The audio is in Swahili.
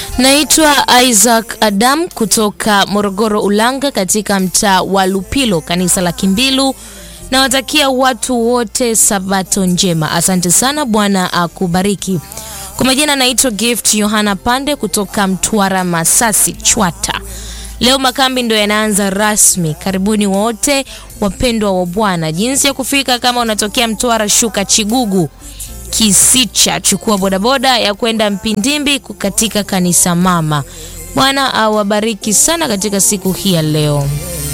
Naitwa Isaac Adam kutoka Morogoro Ulanga, katika mtaa wa Lupilo, kanisa la Kimbilu. Nawatakia watu wote sabato njema. Asante sana, Bwana akubariki. Kwa majina naitwa Gift Yohana Pande kutoka Mtwara Masasi Chwata. Leo makambi ndo yanaanza rasmi. Karibuni wote wapendwa wa Bwana. Jinsi ya kufika, kama unatokea Mtwara, shuka Chigugu Kisicha, chukua bodaboda ya kwenda Mpindimbi katika kanisa mama. Bwana awabariki sana katika siku hii ya leo.